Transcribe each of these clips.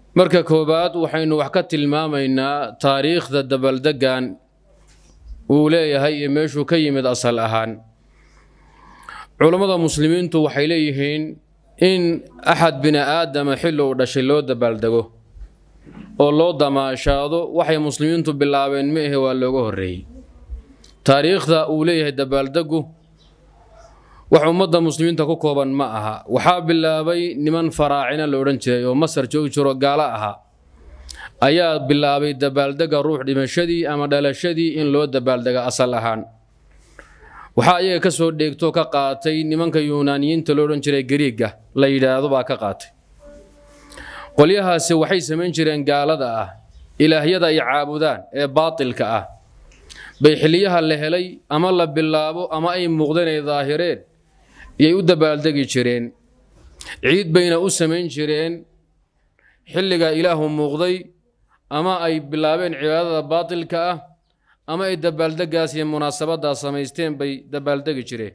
marka koowaad waxaynu wax ka tilmaamaynaa taariikhda dabaldeggan uu leeyahay iyo meeshuu ka yimid asal ahaan culammada muslimiintu waxay leeyihiin in axad bini aadama xilli uu dhashay loo dabaaldego oo loo damaashaado waxay muslimiintu bilaabeen ma ahe waa looga horreeyey taariikhda uu leeyahay dabaaldegu wax ummadda muslimiinta ku kooban ma aha waxaa bilaabay niman faraacina la odhan jiray oo masar joogi jiro gaalo ahaa ayaa bilaabay dabaaldega ruux dhimashadii ama dhalashadii in loo dabaaldega asal ahaan waxaa iyaga ka soo dheegtoo ka qaatay nimanka yunaaniyiinta lo odhan jiray gariiga la yidhaahdo baa ka qaatay qolyahaasi waxay samayn jireen gaalada ah ilaahyada ay caabudaan ee baatilka ah bay xiliyaha la helay ama la bilaabo ama ay muuqdeen ay daahireen iyay u dabaaldegi jireen ciid bayna u samayn jireen xilliga ilaahu muuqday ama ay bilaabeen cibaadada baatilka ah ama ay dabaaldegaas iyo munaasabaddaas samaysteen bay dabaaldegi jireen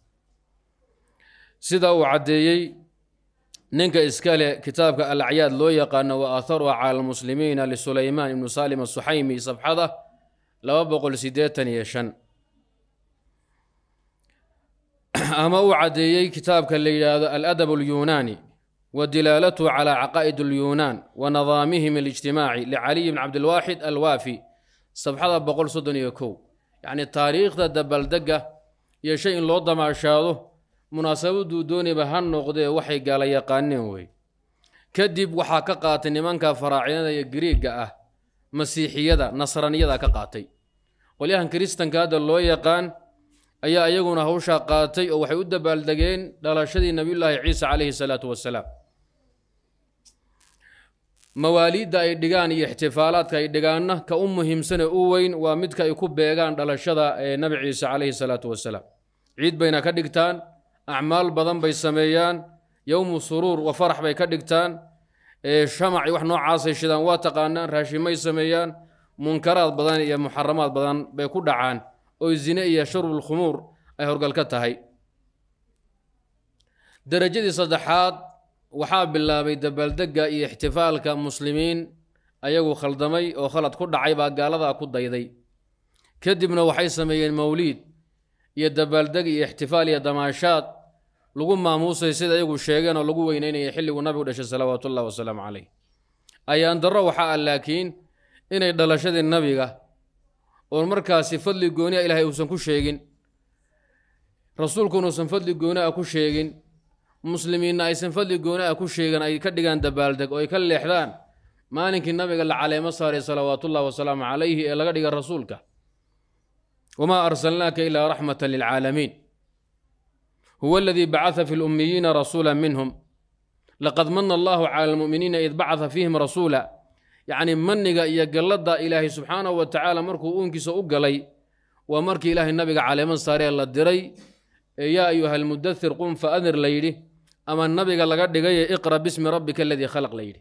sida uu caddeeyey ninka iska leh kitaabka alacyaad loo yaqaano wa aatharuha cala almuslimiina lisulaymaan ibnu saalim asuxaymi safxada laba boqol siddeetan iyo shan ama uu caddeeyey kitaabka la yidhaahdo aladab alyunaani wa dilaalatuhu calaa caqaa'id alyunaan wa nidaamihim alijtimaaci licaliy bn cabdilwaaxid alwaafi sabxada boqol soddon iyo kow yacnii taariikhda dabaldega iyo shay in loo damaashaado munaasabaduu dooniba ha noqdee waxay gaala yaqaaneen wey kadib waxaa ka qaatay nimanka faraacinada iyo gariigga ah masiixiyada nasraniyada ka qaatay qolyahan kiristanka hadda loo yaqaan ayaa iyaguna hawshaa qaatay oo waxay u dabaaldegeen dhalashadii nebiyullaahi ciisa calayhi salaatu wasalaam mawaaliidda ay dhigaan iyo ixtifaalaadka ay dhigaanna ka u muhiimsane u weyn waa midka ay ku beegaan dhalashada ee nebi ciise calayhi salaatu wasalaam ciid bayna ka dhigtaan acmaal badan bay sameeyaan yowmu suruur wa farax bay ka dhigtaan shamac wax noocaasay shidaan waa taqaanaan raashimay sameeyaan munkaraad badan iyo muxaramaad badan bay ku dhacaan oo zine iyo shurbul khumuur ay horgal ka tahay darajadii saddexaad waxaa bilaabay dabaaldegga iyo ixtifaalka muslimiin ayagu khaldamay oo khalad ku dhacay baa gaaladaa ku dayday kadibna waxay sameeyeen mawliid iyo dabaaldeg iyo ixtifaal iyo damaashaad lagu maamuusay sida iyagu sheegeen oo lagu weyneynaya xilliguu nabigu dhashay salawaatu ullahi wasalaamu calayh ayaan darro waxaa ah laakiin inay dhalashadii nabiga oon markaasi fadli gooni a ilaahay uusan ku sheegin rasuulkuna uusan fadli gooni a ku sheegin muslimiinna aysan fadli gooni a ku sheegin ay ka dhigaan dabaaldeg oo ay ka leexdaan maalinkii nabiga la caleemo saaray salawaatullahi wasalaamu calayhi ee laga dhiga rasuulka wamaa arsalnaaka ilaa raxmatan lilcaalamiin huwa aladii bacata fi lummiyiina rasuula minhum laqad mana allahu cala almu'miniina id bacata fiihim rasuula yacnii maniga iyo galladda ilaahay subxaanahu wa tacaala markuu uunkiisa u galay waa markii ilaahay nabiga caleemo saaree la diray ee yaa ayuha almudathir qum fa adir la yidhi ama nabiga laga dhigaye iqra bismi rabbika aladii khalaq la yidhi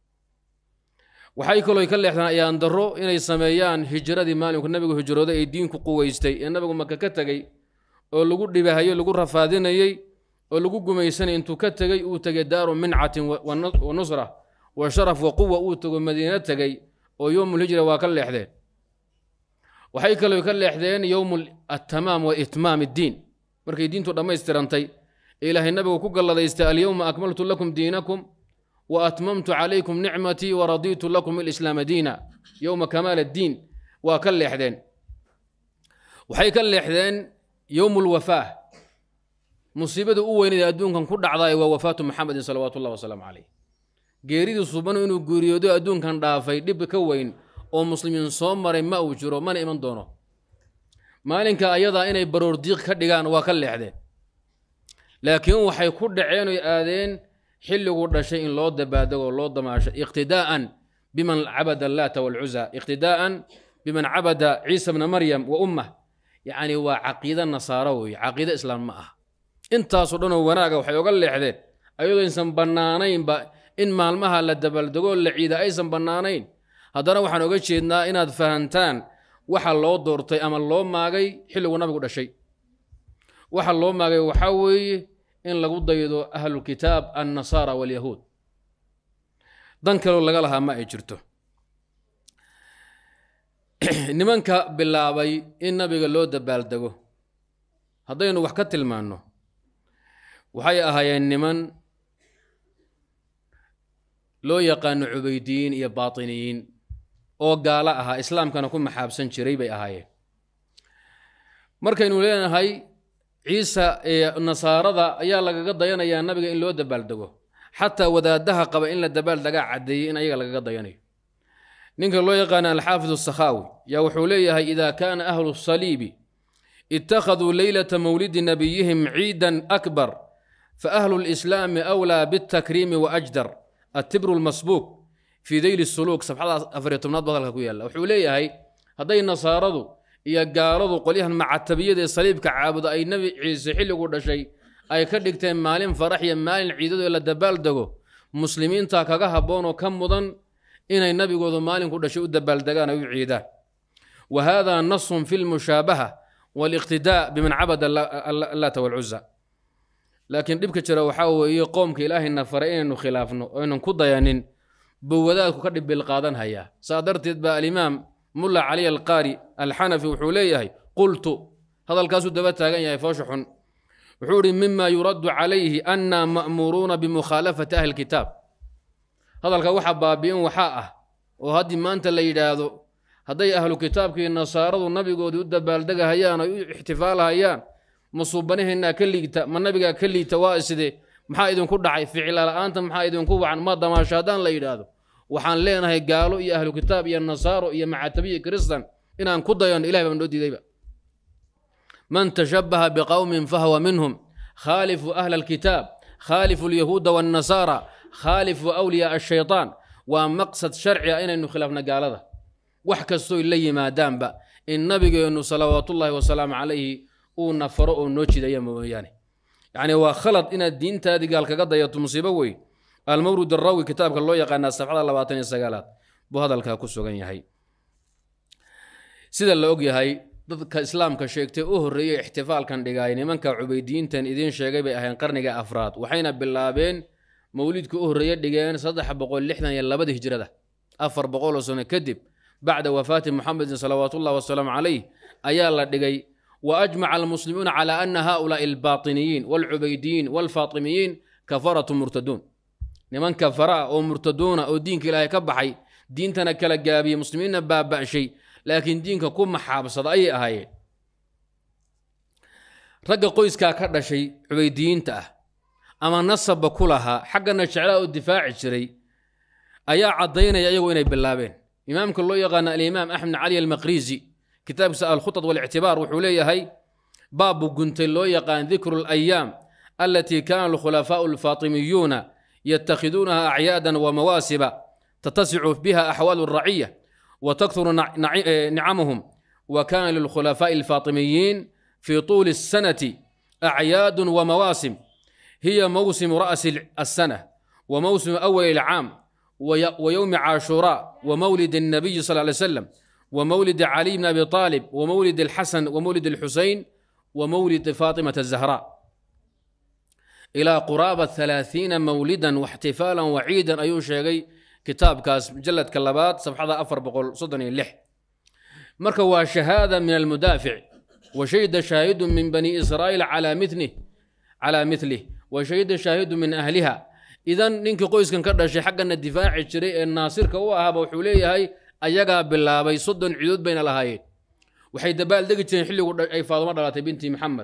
waxay kaloo ka leexdaan ayaan darro inay sameeyaan hijradii maalinku nabigu hijrooday ee diinku quweystay ee nabigu maka ka tegey oo lagu dhibahayo lagu rafaadinayey oo lagu gumaysanay intuu ka tegey uu tegay daaru mincatin wa nusra wa sharaf wa quwa uu tego madiino tegey oo yowmulhijra waa ka leexdeen waxay kaloo ka leexdeen yowmu attamaam wa itmaam iddiin markay diintu dhammaystirantay ee ilaahay nabigu ku galladaystay alyowma akmaltu lakum diinakum wa atmamtu calaykum nicmatii wa radiitu lakum ilislaama diina yowma kamaal addiin waa ka leexdeen waxay ka leexdeen yowmu lwafaah musiibada u weynada adduunkan ku dhacdaay waa wafaatu maxamedin salawaatu ullahi wasalaamu caleyh geeridii subanu inuu geeriyoodo adduunkan dhaafay dhib ka weyn oo muslimiin soo maray ma uu jiro mana iman doono maalinka ayadaa inay baroordiiq ka dhigaan waa ka leexdeen laakiin waxay ku dhaceen oy aadeen xilliguu dhashay in loo dabaadego loo damaasho iqtidaa'an biman cabada allaata walcuza iqtidaa'an biman cabada ciisa bna maryam wa ummah yacni waa caqiide nasaaro weeye caqiide islaam ma ah intaasoo dhanoo wanaaga waxay oga leexdeen ayadoo aysan bannaanaynba in maalmaha la dabaaldego la ciida aysan bannaanayn haddana waxaan oga jeednaa inaad fahantaan waxa loo doortay ama loo maagay xilliguu nabigu dhashay waxa loo maagay waxaa weeye in lagu daydo ahlulkitaab annasaara walyahuud dan kaloo laga lahaa ma ay jirto nimanka bilaabay in nabiga loo dabaaldego haddaynu wax ka tilmaanno waxay ahaayeen niman loo yaqaano cubaydiyiin iyo baatiniyiin oo gaalo ahaa islaamkana ku maxaabsan jiray bay ahaayeen markaynu leenahay ciisa ee nasaarada ayaa lagaga dayanayaa nabiga in loo dabaaldego xataa wadaadaha qaba in la dabaaldegaa caddeeyey in ayaga lagaga dayanayo ninka loo yaqaana alxaafid asakhaawi yaa wuxuu leeyahay ida kaana ahlu saliibi ittakhaduu leylata mawlidi nabiyihim ciidan akbar faahlu lislaami awlaa bitakriimi waajdar atibru lmasbuuq fii deyli suluuk sabxada afariyo tobnaad ba hadalka ku yaalla wuxuu leeyahay hadday nasaaradu iyo gaaladu qolyahan macatabiyada ee saliibka caabuda ay nebi ciise xilligu dhashay ay ka dhigteen maalin farax iyo maalin ciidado ee la dabaaldego muslimiinta kaga habboon oo ka mudan inay nabigoodu maalinku dhashay u dabaaldegaan ay u ciidaan wa hada nasun fi lmushaabaha waliqtidaa biman cabada allata walcuza laakiin dhibka jira waxaa weeye qoomka ilaahayna faray inaynu khilaafno oynan ku dayanin buu wadaadku ka dhibil qaadan hayaa saa darteed baa alimaam mulla cali alqaari alxanafi wuxuu leeyahay qultu hadalkaasuu daba taagan yahay foosha xun wuxuu ihi mima yuraddu calayhi anna ma'muuruuna bimukhaalafati ahli kitaab hadalka waxa baabi'in waxaa ah oo haddii maanta la yidhaahdo hadday ahlu kitaabkii nasaaradu nabigoodii u dabaaldegahayaan ay u ixtifaalahayaan ma suubanaheennaa ka liigta ma nabigaa ka liigta waa iside maxaa idinku dhacay ficila la'aanta maxaa idinku wacan ma damaasho haddaan la yidhaahdo waxaan leenahay gaalo iyo ahlu kitaab iyo nasaaro iyo macatabiya kristan inaan ku dayano ilahay baa noo diidayba man tashabbaha biqowmin fahwa minhum khaalifu ahla alkitaab khaalifu alyahuuda waannasaara khaalifu awliyaa ashaytaan waa maqsad sharci ah inaynu khilaafna gaalada wax kastooy la yimaadaanba in nabigeennu salawaatullaahi wasalaamu calayhi uu nafaro oo noo jidaya mooyaane yacni waa khalad inaad diintaadii gaal kaga dayato musiibo wey almawrud arawi kitaabka loo yaqaanaa safxada labaatan iyo sagaalaad buu hadalkaa ku sugan yahay sida la og yahay dadka islaamka sheegtay u horreeyey ixtifaalkan dhigaay nimanka cubaydiyiintan idiin sheegay bay ahayn qarniga afraad waxayna bilaabeen mawlidka u horreeye dhigeen saddex boqol lixdan iyo labada hijrada afar boqoloo sano kadib bacda wafaati muxamedin salawaatullahi wasalaamu calayh ayaa la dhigay wa ajmaca almuslimuuna calaa ana haulaai albaatiniyiin waalcubaydiyiin waalfaatimiyiin kafaratu murtaduun niman kafara ah oo murtaduuna oo diinka ilaahay ka baxay diintana kala gaabiyey muslimiinna baaba'shay laakiin diinka ku maxaabsada ayay ahaayeen ragga qoyskaa ka dhashay cubaydiyiinta ah ama nasabba ku lahaa xaggana jeclaa oo difaaci jiray ayaa caddaynaya iyagu inay bilaabeen imaamka loo yaqaana alimaam axmed cali almaqrizi kitaabkiisa alkhutad walictibaar wuxuu leeyahay baabu guntay loo yaqaan dikru alayaam alatii kaana alkhulafaau alfaatimiyuuna yatakhiduunaha acyaadan wa mawaasiba tatasicu biha axwaalu alraciya wa takthuru nicamuhum wa kana lilkhulafaa'i alfaatimiyiin fi tuuli الsanati acyaadun wa mawaasim hiya mawsimu ra'si الsana wa mawsimu awali الcaam ويوم عاشوراء ومولد النبي صلى الله عليه وسلم ومولد علي بن أبي طالب ومولد الحسن ومولد الحسين ومولد فاطمة الزهراء إلى قرابة ثلاثين مولدا واحتفالا وعيدا أيو شيغي كتاب كاس مجلد كلابات صفحة أفر بقول صدني اللح مركوا شهادة من المدافع وشهد شاهد من بني إسرائيل على مثله على مثله وشهد شاهد من أهلها idan ninkii qoyskan ka dhashay xaggana difaaci jiray ee naasirka u ahaaba wuxuu leeyahay ayagaa bilaabay soddon cidood bayna lahaayeen waxay dabaaldegi jireen xilligu ay faadumo dhalatay binti maxamed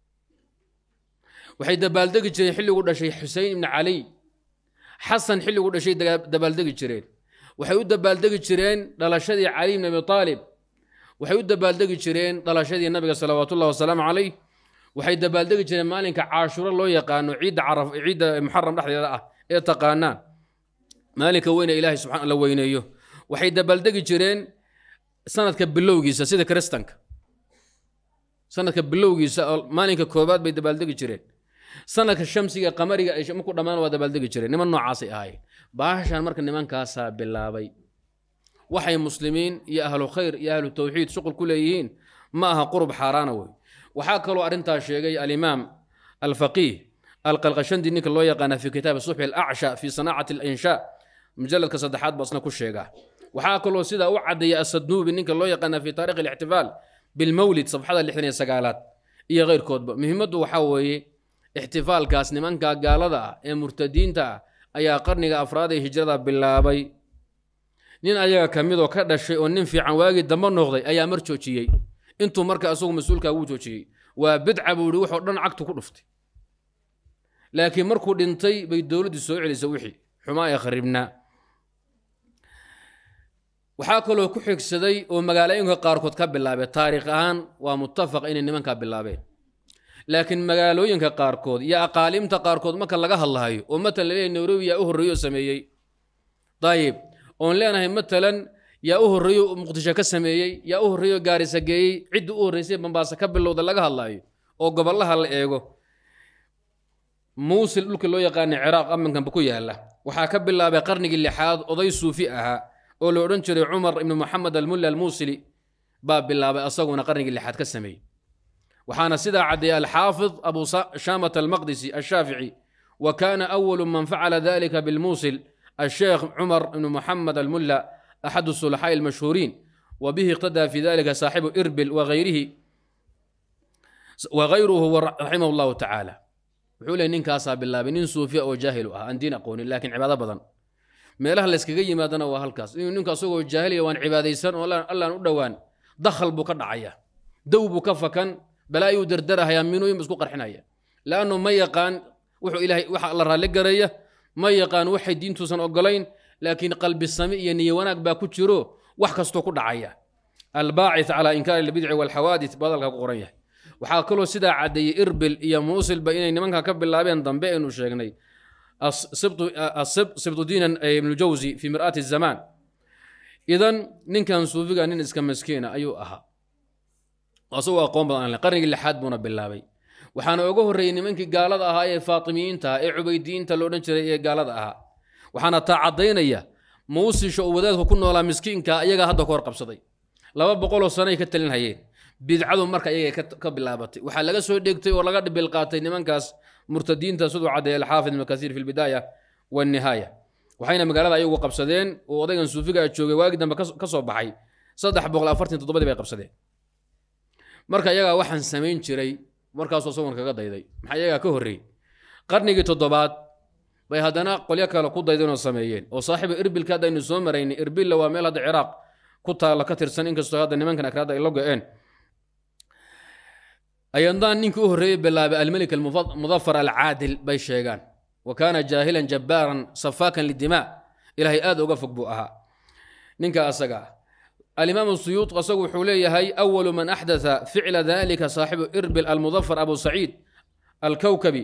waxay dabaaldegi jireen xilligu dhashay xusein ibni caliy xasan xilligu dhashay dabaaldegi jireen waxay u dabaaldegi jireen dhalashadii cali ibni abi aalib waxay u dabaaldegi jireen dhalashadii nabiga salawaatullahi wasalaamu calayh waxay dabaaldegi jireen maalinka caashuro loo yaqaano ciidda caraf ciidda muxaram dhexdeeda ah ee taqaanaan maalinka weyne ilaahay subxaan la weyneeyo waxay dabaaldegi jireen sanadka bilowgiisa sida kristanka sanadka bilowgiisa oo maalinka koobaad bay dabaaldegi jireen sanadka shamsiga qamariga ay marku dhammaan waa dabaaldegi jireen niman noocaasay ahaayeen baashan marka nimankaasaa bilaabay waxay muslimiin iyo ahlu khayr iyo ahlu tawxiid shuqul ku leeyihiin ma aha qurub xaaraana wey waxaa kaloo arrintaa sheegay alimaam alfaqiih alqalqashandi ninka loo yaqaana fi kitaabi subxi alacsha fi sanaacati alinshaa mujaladka saddexaad baa isna ku sheegaa waxaa kaloo sidaa u caddeeya asadnuubi ninka loo yaqaana fi taarikh alixtifaal bilmawlid safxada lixdan iyo sagaalaad iyo keyrkoodba muhiimaddu waxaa weeye ixtifaalkaas nimanka gaalada ah ee murtadiinta ah ayaa qarniga afraad ee hijrada bilaabay nin ayaga ka midoo ka dhashay oo nin fiican waagii damba noqday ayaa mar joojiyey intuu marka asagu mas-uulkaa wuu joojiyey waa bidca buu ihi waxoo dhan cagtu ku dhuftay laakiin markuu dhintay bay dowladdu soo celisay wixii xumaa ee kharibnaa waxaa kaloo ku xigsaday oo magaalooyinka qaarkood ka bilaabay taariikh ahaan waa muttafaq inay nimankaa bilaabeen laakiin magaalooyinka qaarkood iyo aqaalimta qaarkood marka laga hadlahayo oo matalan laleeyahy nairobi yaa u horreeyo oo sameeyey dayib oon leenahay matalan yaa u horreeyo muqdisho ka sameeyey yaa u horreeyo gaarisa geeyey cidda u horreysay bambaasa ka bilowda laga hadlaayo oo gobollaha la eego muusil dhulka loo yaqaana ciraaq amankanba ku yaalla waxaa ka bilaabay qarnigii lixaad oday suufi ahaa oo la odhan jiray cumar ibnu moxamed almulla almuusili baa bilaabay asaguna qarnigii lixaad ka sameeyey waxaana sidaa caddeeyay alxaafid abu shaamat almaqdisi ashaafici wa kaana awalu man facala dalika bilmuusil الشيخ عمر بن محمد الملا أحد الصلحاء المشهورين وبه اقتدى في ذلك صاحب إربل وغيره وغيره رحمه الله تعالى وحول نين كاسا بالله بنين صوفيا أو جاهل أن دين أقول لكن عبادة بدن meelaha layskaga yimaadana waa halkaas inuu ninka asagoo jaahiliya waan cibaadaysan oo allaan u dhowaan dakhal buu ka dhacaya dow buu ka fakan balaayuu dardarahayaa minooyin bu isku qarxinaya laannu ma yaqaan wuxuu ilaahay waxa la raalli garaya ma yaqaan waxay diintuusan ogolayn laakiin qalbi sami iyo niyo wanaag baa ku jiro wax kastoo ku dhacaya albaacith calaa inkaari albidci walxawaadith badalka ku qoran yahay waxaa kaloo sidaa caddeeyey irbil iyo muusilba inay nimanka ka bilaabeen dambe aynu sheegnay sibtu diinan ibnu jawsi fi mir'aati zamaan idan ninkan suufiga nin iska maskiina ayuu ahaa asagoo aqoon badan aan qarnigii lixaad buuna bilaabay waxaana uga horreeyey nimankii gaalada ahaa ee faatimiyiinta ee cubaydiyiinta lo odhan jiray ee gaalada ahaa waxaana taa caddaynaya muusisha uu wadaadku ku noolaa miskiinka iyagaa hadda ka hor qabsaday laba boqoloo sanay ka talin hayeen bidcadu marka iyaga ka bilaabatay waxaa laga soo dhegtay oo laga dhibil qaatay nimankaas murtadiinta siduu caddeeyay alxaafid ibnu kasiir fi lbidaaya waannihaaya waxayna magaalada ayagu qabsadeen oo odaygan suufiga joogay waagii dambe ka soo baxay saddex boqol afartan toddobadii bay qabsadeen marka iyagaa waxaan samayn jiray markaasuu isagoon kaga dayday maxaa iyagaa ka horreeyey qarnigii toddobaad bay haddana qolyo kale ku daydeen oo sameeyeen oo saaxiiba irbilka haddaynu soo maraynay irbilla waa meel hadda ciraaq ku taalla ka tirsan inkastoo hadda nimankan akraada ay la go-een ayandaan ninkii u horreeyey bilaabay almelik almudafar alcaadil bay sheegaan wa kaana jaahilan jabbaaran safaakan lidimaa ilaahay aad uga fog buu ahaa ninka asaga ah alimaam suyuud asagu wuxuu leeyahay awalu man axdatha ficla dalika saaxibu irbil almudafar abu saciid alkowkabi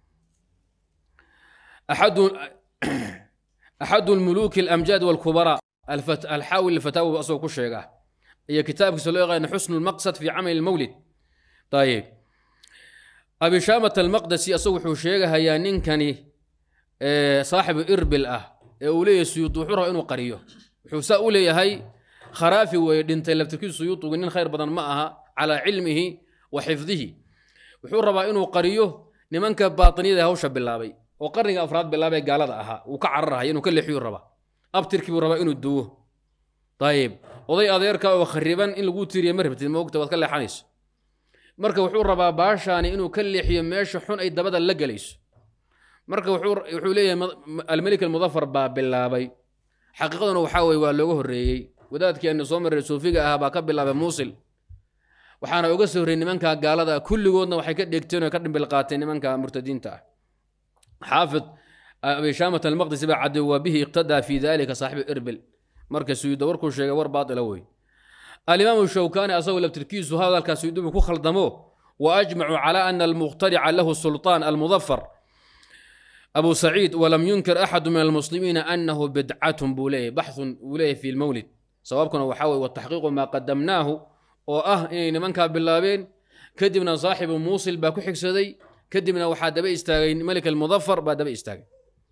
axadu lmuluuki alamjaad walkubaraa alxaawil lfataawi asagoo ku sheega iyo kitaabkiisa loo yaqaana xusnu lmaqsad fi camali lmawlid ayib abishaamat almaqdasi asagu wuxuu sheegahayaa ninkani saaxibu irbil ah ee uu leeyahay suyuud wuxuu rabaa inuu qariyo wuxuu saa u leeyahay kharaafi weeye dhintay laftirkiisu suyuutugu nin khayr badan ma aha calaa cilmihi wa xifdihi wuxuu rabaa inuu qariyo nimanka baatiniyada hawsha bilaabay oo qarniga afraad bilaabay gaalada ahaa uu ka cararahaya inuu ka leexiyuu rabaa abtirkii buu rabaa inuu duwo ayib oday adeerka oo khariban in lagu tiiriya ma rabtid moogta waad ka leexanayso marka wuxuu rabaa baashaani inuu ka leexiyo meesha xun ay dabada la gelayso marka wuxuu leeyahay almelik almudafar baa bilaabay xaqiiqaduna waxaa weye waa looga horreeyey wadaadkii aanu soo marray suufiga ahaa baa ka bilaabay muusil waxaana uga soo horreyey nimanka gaalada ah kulligoodna waxay ka dhegteen oo ka dhimbil qaateen nimanka murtadiinta ah xaafid abishaamat almaqdisi baa cadday waa bihi iqtadaa fi dalika saaxibu irbil marka suyuuda warkuu sheegay war baatila wey alimaamu shawkani asagoo laftirkiisu hadalkaa suyuudubu ku khaldamo wa ajmacu cala ana almuqtarica lahu sulطaan almudafar abu saciid walam yunkir axadu min almuslimiina anahu bidcatun buu leeyahy baxun buu leeyahy fi lmowlid sababkuna waxaa weye wataxqiiqu maa qadamnaahu oo ah inay nimankaa bilaabeen kadibna saaxibu muusil baa ku xigsaday kadibna waxaa daba istaagay malik almudafar baa daba istaagay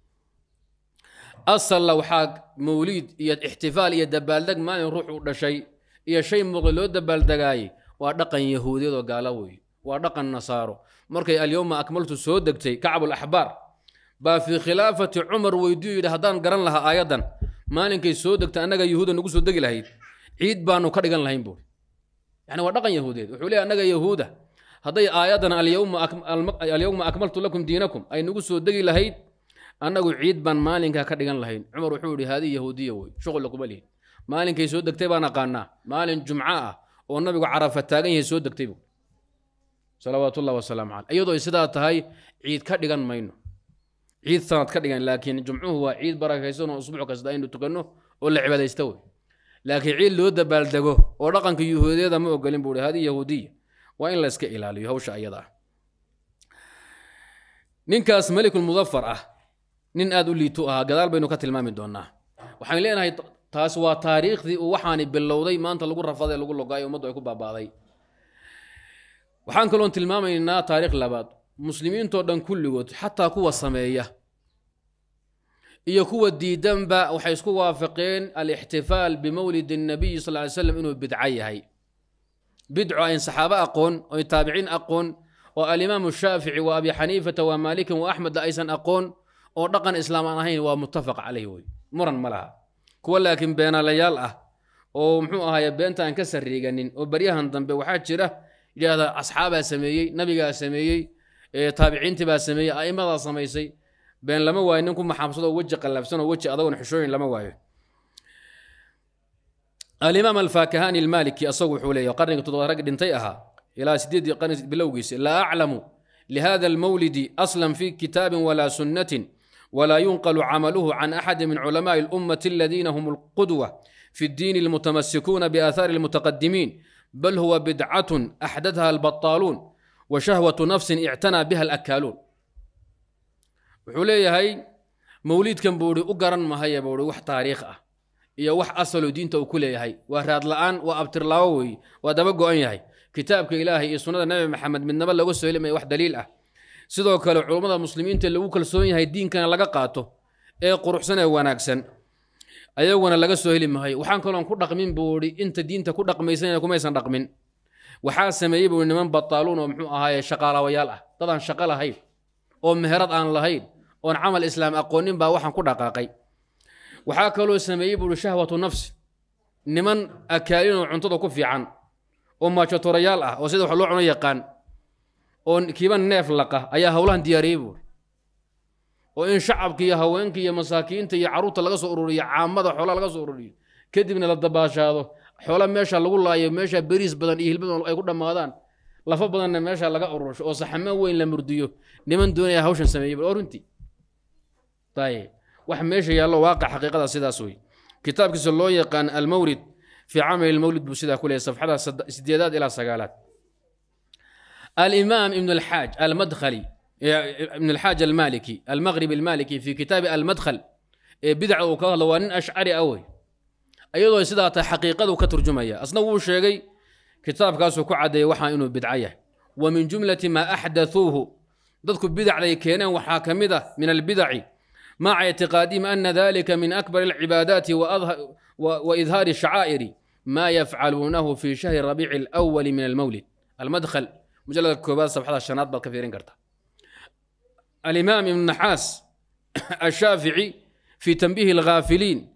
asalla waxaa mawliid iyo ixtifaal iyo dabaaldeg maalin ruux uu dhashay iyo shay muuqda loo dabaaldegaaye waa dhaqan yahuudiyad oo gaala weeye waa dhaqan nasaaro markay alyowma akmaltu soo degtay kacbul axbaar baa fii khilaafati cumar weydiyu yidhi haddaan garan lahaa aayaddan maalinkay soo degta annaga yahuuda nagu soo degi lahayd ciid baanu ka dhigan lahayn buuri yani waa dhaqan yahuudeed wuxuu leeyahy annaga yahuuda hadday aayaddan alyowma akmaltu lakum diinakum ay nagu soo degi lahayd annagu ciid baan maalinkaa ka dhigan lahayn cumar wuxuu yidhi haadii yahuudiya wey shuqula kuma lihin maalinkay soo degtay baan aqaanaa maalin jumco ah oo nabigu carafa taagan yahay soo degtay bu salawaatu ullahi wasalaamu caleyh iyadoo ay sidaa tahay ciid ka dhigan mayno ciid sanad ka dhigan laakiin jumcuhu waa ciid barakaysan oo usbuuc kasta aynu tukanno oo la cibaadaysta wey laakiin ciid loo dabaaldego oo dhaqanka yahuudiyada ma ogolin buu hi hadi yahuudiya waa in la iska ilaaliyo hawsha ayada ah ninkaas melikulmudafar ah nin aada u liitu ahaa gadaal baynu ka tilmaami doonaa waxaan leenahay taas waa taariikhdii uu waxaani bilowday maanta lagu rafaday lagu logaayo ummaddu ay ku baabaaday waxaan kaloon tilmaamaynaa taariikh labaad muslimiintoo dhan kulligood xataa kuwa sameeya iyo kuwa diidanba waxay isku waafaqeen alixtifaal bimowlid الnabiyi sal ly slam inuu bidco yahay bidco ayn saxaabo aqoon oy taabiciin aqoon oo alimaamu shaafici wa abi xaniifata wa maalikin wa axmedla aysan aqoon oo dhaqan islaam aan ahayn waa muttafaq caleyh wey muran ma laha kuwa laakiin beenaalayaal ah oo muxuu ahaye beenta aan ka sariiganin oo baryahan dambe waxaa jira yidhaahda asxaabaa sameeyey nabigaa sameeyey taabiciintii baa sameeyey a'immadaa samaysay been lama waayo nin ku maxaabsado weji qallafsan oo weji adagoon xishooyin lama waayo alimaam alfaakahani almaliki asagu wuxuu leeyahy qarniga toddobaad rag dhintay ahaa ilaa sideedii qarni bilowgiisa laa aclamu lihada almawlidi aslan fi kitaabin walaa sunnatin ولا ينقل عمله عن أحد من علماء الأمة الذين هم القدوة في الدين المتمسكون بآثار المتقدمين بل هو بدعة أحدثها البطالون وشهوة نفس اعتنى بها الأكالون وحولي هاي موليد كان بوري أقرن ما هي بوري وح تاريخ أه iyo wax asalo diinta uu ku leeyahay waa raad la-aan waa abtirlaawo wey waa daba go-an yahay kitaabka ilaahay iyo sunnada nabi maxamed midnaba laga soo helimaya wax daliil ah sidoo kale culummada muslimiinta lagu kalsoon yahay diinkana laga qaato ee quruxsan ee wanaagsan ayaguna laga soo heli maayo waxaan kaloon ku dhaqmin buu ihi inta diinta ku dhaqmaysan kumaysan dhaqmin waxaa sameeyey buu niman bataaluun oo muxuu ahaaye shaqaalawayaal ah dad aan shaqo lahayn oo meherad aan lahayn oon camal islaam aqoonin baa waxaan ku dhaqaaqay waxaa kaloo sameeyey buu ihi shahwatu nafsi niman akaalin oo cuntada ku fiican oo maajatorayaal ah oo sida wax loo cuno yaqaan oo kiiba neef laqa ayaa howlahan diyaariyey buuri oo in shacabka iyo haweenka iyo masaakiinta iyo carruurta laga soo ururiyo caamada xoolaa laga soo ururiyo kadibna la dabaashaado xoola meesha lagu laayo meesha beriis badan iyo hilbadan ay ku dhammaadaan lafa badanna meesha laga urursho oo saxamo weyn la murdiyo niman doonaya hawshan sameeyey oo runtii ayib wax meesha yaallo waaqic xaqiiqada sidaas wey kitaabkiisa loo yaqaan almawlid fii camali lmawlid buu sidaa ku leeyahy safxada sideedaad ilaa sagaalaad الإمام ابن الحاج المدخلي ابن الحاج المالكي المغربي المالكي في كتاب المدخل بدع وكهل وان أشعري أوي أيضا سيدا حقيقة كترجمية أصلا هو شيء كتاب كاسو كعدي وحا إنه بدعية ومن جملة ما أحدثوه ضدك بدع لي كينا وحاكمدة من البدع مع اعتقادهم أن ذلك من أكبر العبادات وأظهر وإظهار الشعائر ما يفعلونه في شهر ربيع الأول من المولد المدخل مجلد كوباد صفحة الشنات بل كثيرين قرطة الإمام ابن النحاس الشافعي في تنبيه الغافلين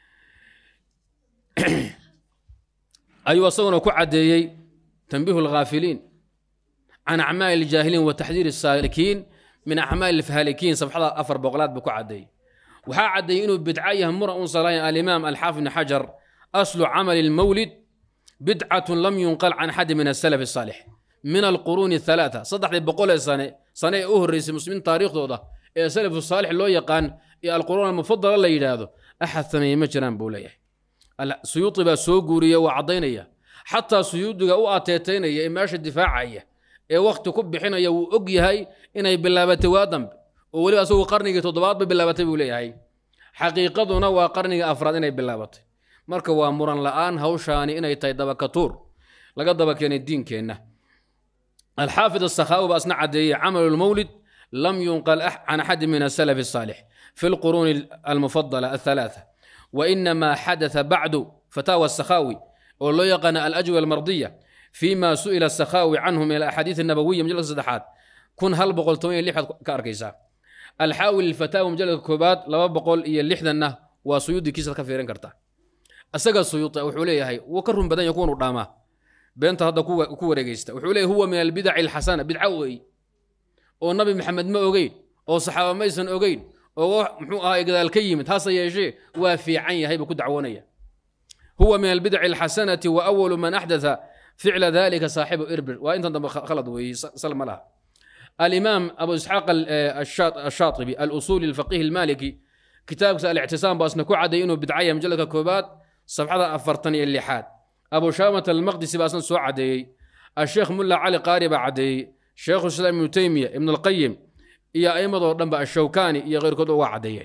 أيوة صونا كعديي تنبيه الغافلين عن أعمال الجاهلين وتحذير السالكين من أعمال الفهالكين صفحة أفر بغلات بكعدي وحا عدي إنه بدعية مرة صلاة الإمام الحافظ بن حجر أصل عمل المولد بدعة لم ينقل عن حد من السلف الصالح من القرون الثلاثة صدح بقول سنة سنة أهرس مسلمين تاريخ دوده إيه سلف الصالح لو يقان إيه القرون المفضلة اللي يلاذو أحد ثمانية مجران بوليه سيوطي بقى سوقورية وعضينية حتى سيوطي أو أتيتينية إماش الدفاعية ee wakti ku bixinaya wuu og yahay inay bilaabatay waa dambe oo weliba asagu qarnigii toddobaadba bilaabatay buu leeyahay xaqiiqaduna waa qarnigii afraad inay bilaabatay marka waa muran la-aan hawshaani inay tahay dabakatuur laga daba keenay diinkeenna alxaafid asakhaawi baa isna caddeeyey camalu lmawlid lam yunqal can axadi min asalaf الصaalix fi lquruuni almufadala athalaatha wainamaa xadatha bacdu fataawa asakhaawi oo loo yaqaana alajwa almardiya فيما سئل السخاوي عنه من الأحاديث النبوية مجلد صدحات كن هل بقول توين لحد كأركيسا alxaawi lilfataawa mujaladka koobaad laba boqol iyo lixdanna waa suyuudi kiisaad ka fiirin kartaa isaga suyuuti wuxuu leeyahay wuu ka run badan yahay kuwan u dhaamaa beenta hadda ku wareegeysta wuxuu leeyahy huwa min albidaci alxasana bidca weey oo nabi maxamed ma ogeyn oo saxaaba maysan ogeyn oo muxuu ahaa gadaal ka yimid hase yeeshee waa fiican yahay buu ku dacwoonaya huwa min albidaci alxasanati wa awalu man axdatha ficla dalika saaxibu irbir waa intan dambe khalad weeye sal ma laha alimaam abu isxaaq ashaatibi alusuuli alfaqihi almaliki kitaabkiisa alictisaam baa isna ku cadday inuu bidcaya majaladka koobaad safxada afartan iyo lixaad abu shaamat almaqdisi baa isna soo caddeeyey asheekh mulla cali qaari baa caddeeyey sheekhu islaam ibnu teymiya ibn alqayim iyo aimadoo dhanba ashawkani iyo keyrkood uga caddeeyeen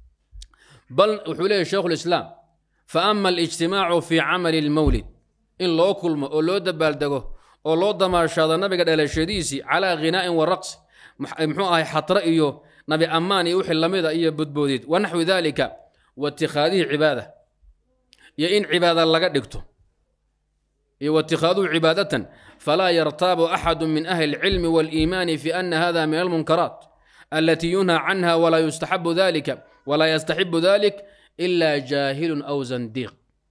bal wuxuu leeyahy sheikhu lislaam fa ama alijtimaacu fii camali lmawlid in loo kulmo oo loo dabaaldego oo loo damaashaado nabiga dhalashadiisii calaa khinaa'in wa raqsi muxuu ahay xatra iyo nabi ammaan iyo wixii lamida iyo bodboodid wa naxwi dalika wa itikhaadihi cibaada iyo in cibaada laga dhigto iyo watikaaduhu cibaadatan falaa yartaabu axadu min ahli اlcilmi wاliimaani fi ana hada min almunkaraat alati yunha canha walaa yustaxabu dalika walaa yastaxibu dalik ila jaahilun aw zandiiq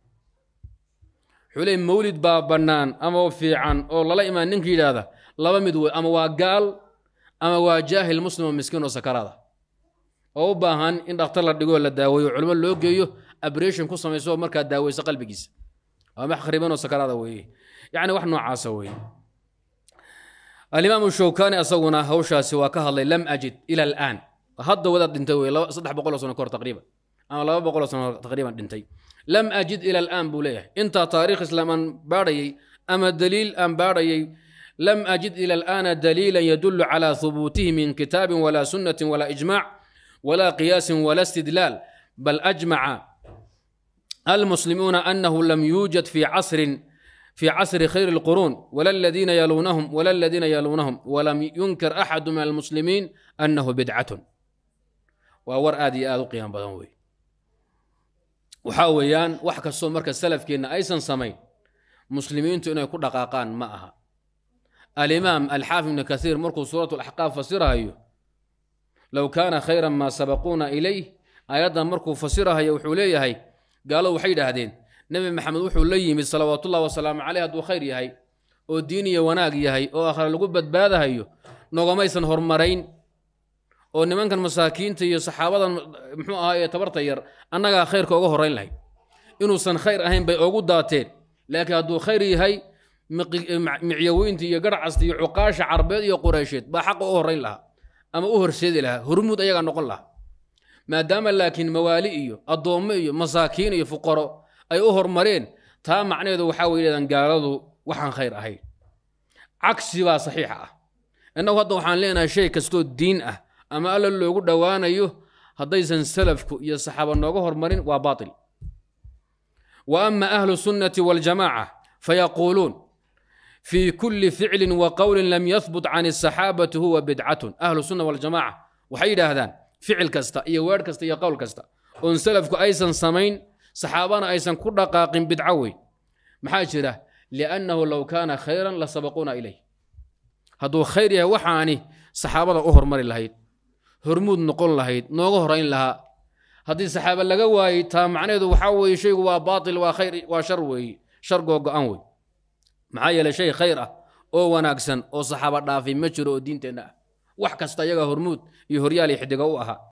wuxuu leey mawlid baa bannaan ama fiican oo lala imaan ninka yidhaahda laba mid wey ama waa gaal ama waa jaahil muslim oo miskiin oo sakaraada oo u baahan in dhakhtar la dhigoo la daaweeyo culimo loo geeyo abration ku samayso oo markaa daaweysa qalbigiisa waa max kharibanoo sakaraada weeye yacni wax noocaasa weeye alimaamu shawkani asaguna hawshaasi waa ka hadlay lam ajid ila alaan hadda wadaad dhintay wey saddex boqoloo sano kahor taqriiban ama laba boqoloo sano taqriiban dhintay lam ajid ila alaan buu leeyahay intaa taariikh islaam aan baadhayay ama daliil aan baadhayay lam ajid ila alaana daliilan yadulu cala hubuutihi min kitaabin walaa sunnatin walaa ijmaac walaa qiyaasin walaa istidlaal bal ajmaca المسلمون أنه لم يوجد في عصر في عصر خير القرون ولا الذين يلونهم ولا الذين يلونهم ولم ينكر أحد من المسلمين أنه بدعة وور آدي آدو قيام بدنوي وحاويان وحكا الصوم مركز السلف كينا أيسا سمين مسلمين تؤنى يكون دقاقان معها الإمام الحافظ بن كثير مركز سورة الأحقاف فسرها أيوه لو كان خيرا ما سبقونا إليه أيضا مركز فسرها يوحوليه هي gaalo waxay yidhaahdeen nebi maxamed wuxuu la yimid salawaatullahi wasalaamu caleyh hadduu khayr yahay oo diin iyo wanaag yahay oo akhre lagu badbaadahayo nogomaysan hormarayn oo nimankan masaakiinta iyo saxaabadan muxuu ahaa ee tabarta yar annagaa khayrka uga horrayn lahayd inuusan khayr ahayn bay ogu daateen laakiin hadduu khayr yahay micyaweynta iyo garhcasta iyo cuqaasha carbeed iyo qureysheed baa xaqa u horrayn lahaa ama u horseedi lahaa hormuud ayagaa noqon lahaa maadaama laakiin mawaali iyo addoommo iyo masaakiin iyo fuqaro ay u hormareen taa macnaheedu waxaa way yidhahdaan gaaladu waxaan khayr ahayn cagsi baa saxiixa ah innagu hadda waxaan leenahay shay kastoo diin ah ama alla loogu dhowaanayo haddaysan salafku iyo saxaaba nooga hormarin waa baatil wa ama ahlu sunnati waljamaaca fayaquuluun fii kulli ficlin wa qowlin lam yahbut can asaxaabati huwa bidcatun ahlu sunna waljamaaca waxay yidhaahdaan ficil kasta iyo weer kasta iyo qowl kasta oon salafku aysan samayn saxaabana aysan ku dhaqaaqin bidco weyn maxaa jira liannahu low kaana khayran la sabaquuna ilayh hadduu khayr yahay waxaani saxaabada u hormari lahayd hormuud noqon lahayd nooga horayn lahaa haddii saxaaba laga waayey taa macnaheedu waxaa weeye shaygu waa baatil waa khayr waa shar weeye shar googo-an wey maxaa yeelay shay khayr ah oo wanaagsan oo saxaaba dhaafay ma jiro oo diinteenna ah wax kasta iyagaa hormuud iyo horyaal iyo xidiga u ahaa